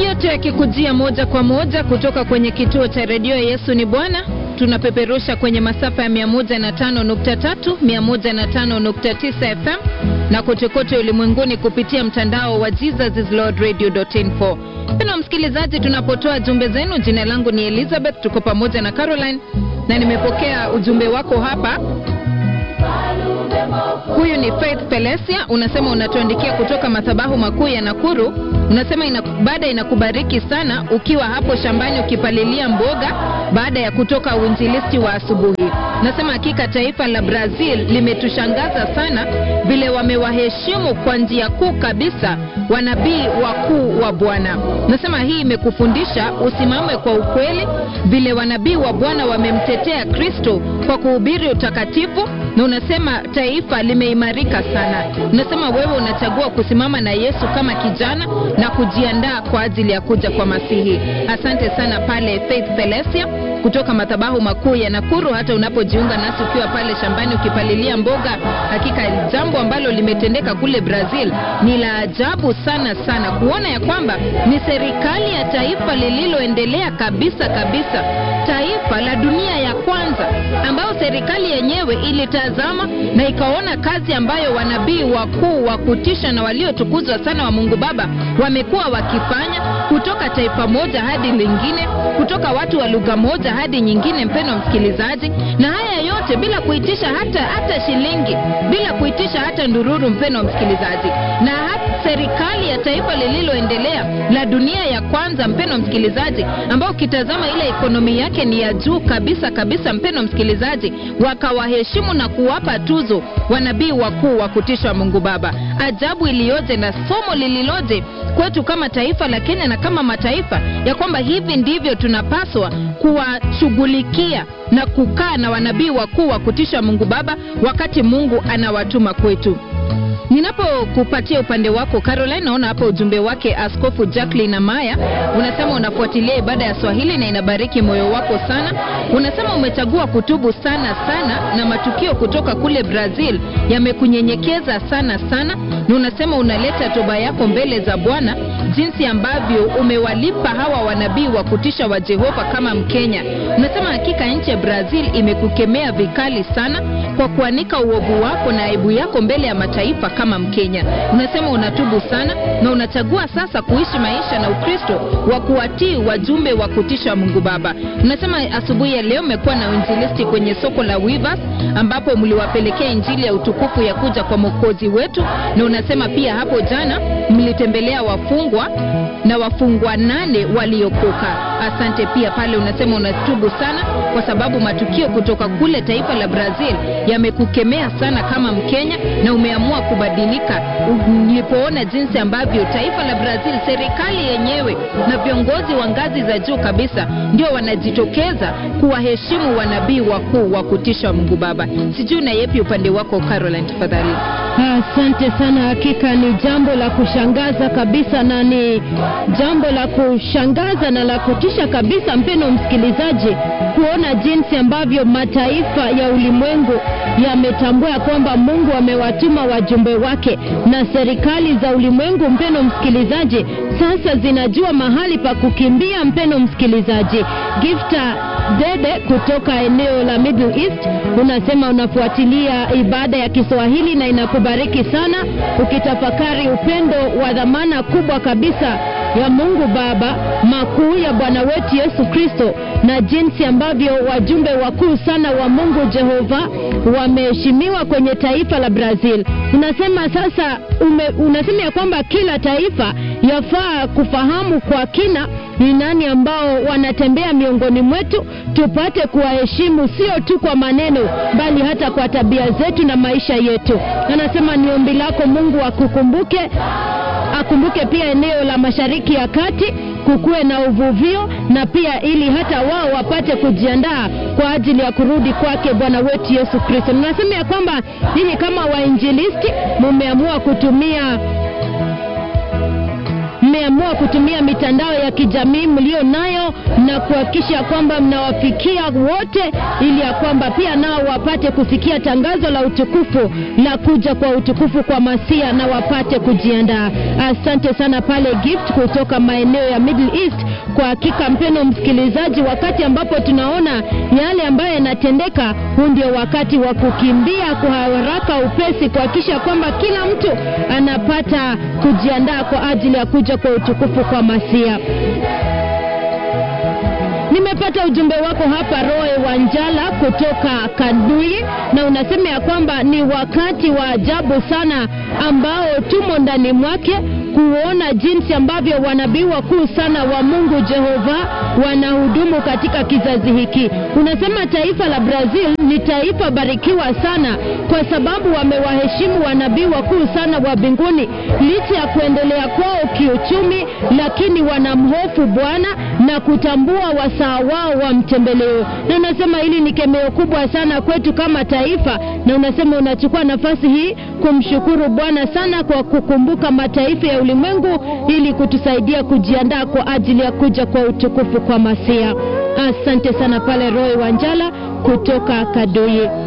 yote yakikujia moja kwa moja kutoka kwenye kituo cha redio Yesu ni Bwana. Tunapeperusha kwenye masafa ya 105.3, 105.9 FM na kotekote ulimwenguni kupitia mtandao wa jesuslordradio.info. Pena msikilizaji, tunapotoa jumbe zenu, jina langu ni Elizabeth, tuko pamoja na Caroline na nimepokea ujumbe wako hapa. Huyu ni Faith Pelesia, unasema unatuandikia kutoka madhabahu makuu ya Nakuru. Unasema ina, baada inakubariki sana ukiwa hapo shambani ukipalilia mboga baada ya kutoka uinjilisti wa asubuhi. Unasema hakika taifa la Brazil limetushangaza sana vile wamewaheshimu kwa njia kuu kabisa wanabii wakuu wa Bwana. Unasema hii imekufundisha usimame kwa ukweli, vile wanabii wa Bwana wamemtetea Kristo kwa kuhubiri utakatifu na unasema taifa limeimarika sana. Unasema wewe unachagua kusimama na Yesu kama kijana na kujiandaa kwa ajili ya kuja kwa Masihi. Asante sana pale Faith Pelesia kutoka madhabahu makuu ya Nakuru, hata unapojiunga nasi ukiwa pale shambani ukipalilia mboga. Hakika jambo ambalo limetendeka kule Brazil ni la ajabu sana sana, kuona ya kwamba ni serikali ya taifa lililoendelea kabisa kabisa, taifa la dunia ya kwanza, ambayo serikali yenyewe ilitazama na ikaona kazi ambayo wanabii wakuu wa kutisha na waliotukuzwa sana wa Mungu Baba wamekuwa wakifanya kutoka taifa moja hadi lingine, kutoka watu wa lugha moja hadi nyingine, mpendwa msikilizaji, na haya yote bila kuitisha hata hata shilingi, bila kuitisha hata ndururu, mpendwa msikilizaji, na hata serikali ya taifa lililoendelea la dunia ya kwanza, mpendwa msikilizaji, ambao ukitazama ile ekonomi yake ni ya juu kabisa kabisa, mpendwa msikilizaji, wakawaheshimu na kuwapa tuzo wanabii wakuu wa kutisha Mungu Baba. Ajabu iliyoje na somo lililoje kwetu kama taifa la Kenya na kama mataifa, ya kwamba hivi ndivyo tunapaswa kuwashughulikia na kukaa na wanabii wakuu wa kutisha Mungu Baba wakati Mungu anawatuma kwetu. Ninapokupatia upande wako Caroline, naona hapa ujumbe wake Askofu Jacqueline Amaya, unasema unafuatilia ibada ya Swahili na inabariki moyo wako sana. Unasema umechagua kutubu sana sana, na matukio kutoka kule Brazil yamekunyenyekeza sana sana, na unasema unaleta toba yako mbele za Bwana, jinsi ambavyo umewalipa hawa wanabii wa kutisha wa Jehova kama Mkenya. Unasema hakika nchi ya Brazil imekukemea vikali sana kwa kuanika uovu wako na aibu yako mbele ya mataifa kama Mkenya. Unasema unatubu sana na unachagua sasa kuishi maisha na Ukristo wa kuwatii wajumbe wa kutisha wa Mungu Baba. Unasema asubuhi ya leo mmekuwa na uinjilisti kwenye soko la Wivas ambapo mliwapelekea injili ya utukufu ya kuja kwa mwokozi wetu, na unasema pia hapo jana mlitembelea wafungwa na wafungwa nane waliokoka. Asante pia pale unasema unatubu sana kwa sababu matukio kutoka kule taifa la Brazil yamekukemea sana kama Mkenya na umeamua kubadilika ulipoona jinsi ambavyo taifa la Brazil, serikali yenyewe na viongozi wa ngazi za juu kabisa ndio wanajitokeza kuwaheshimu wanabii wakuu wa kutisha Mungu Baba. Sijui na yepi upande wako Caroline, tafadhali. Asante sana. Hakika ni jambo la kushangaza kabisa, na ni jambo la kushangaza na la kutisha kabisa, mpeno msikilizaji, kuona jinsi ambavyo mataifa ya ulimwengu yametambua kwamba Mungu amewatuma wajumbe wake, na serikali za ulimwengu, mpeno msikilizaji, sasa zinajua mahali pa kukimbia. Mpeno msikilizaji, Gifta Dede kutoka eneo la Middle East unasema unafuatilia ibada ya Kiswahili na inakubariki sana, ukitafakari upendo wa dhamana kubwa kabisa ya Mungu Baba, makuu ya Bwana wetu Yesu Kristo, na jinsi ambavyo wajumbe wakuu sana wa Mungu Jehova wameheshimiwa kwenye taifa la Brazil. Unasema sasa ume, unasema ya kwamba kila taifa yafaa kufahamu kwa kina ni nani ambao wanatembea miongoni mwetu, tupate kuwaheshimu sio tu kwa maneno, bali hata kwa tabia zetu na maisha yetu. Anasema ni ombi lako Mungu akukumbuke, akumbuke pia eneo la Mashariki ya Kati kukuwe na uvuvio na pia ili hata wao wapate kujiandaa kwa ajili ya kurudi kwake Bwana wetu Yesu Kristo. Ninasema ya kwamba ninyi kama wainjilisti mumeamua kutumia mmeamua kutumia mitandao ya kijamii mlio nayo na kuhakikisha kwamba mnawafikia wote, ili ya kwamba pia nao wapate kusikia tangazo la utukufu la kuja kwa utukufu kwa Masia na wapate kujiandaa. Asante sana pale Gift kutoka maeneo ya Middle East. Kwa hakika mpeno msikilizaji, wakati ambapo tunaona yale ambayo yanatendeka, huu ndio wakati wa kukimbia kwa haraka upesi, kuhakikisha kwamba kila mtu anapata kujiandaa kwa ajili ya kuja kwa utukufu kwa Masia. Nimepata ujumbe wako hapa Roe Wanjala kutoka Kadui, na unasema ya kwamba ni wakati wa ajabu sana ambao tumo ndani mwake kuona jinsi ambavyo wanabii wakuu sana wa Mungu Jehova wanahudumu katika kizazi hiki. Unasema taifa la Brazil ni taifa barikiwa sana kwa sababu wamewaheshimu wanabii wakuu sana wa mbinguni, licha ya kuendelea kwao kiuchumi, lakini wanamhofu Bwana na kutambua wasaa wao wa mtembeleo. Na unasema hili ni kemeo kubwa sana kwetu kama taifa, na unasema unachukua nafasi hii kumshukuru Bwana sana kwa kukumbuka mataifa ya ulimwengu ili kutusaidia kujiandaa kwa ajili ya kuja kwa utukufu kwa Masia. Asante sana pale Roy Wanjala kutoka Kadui.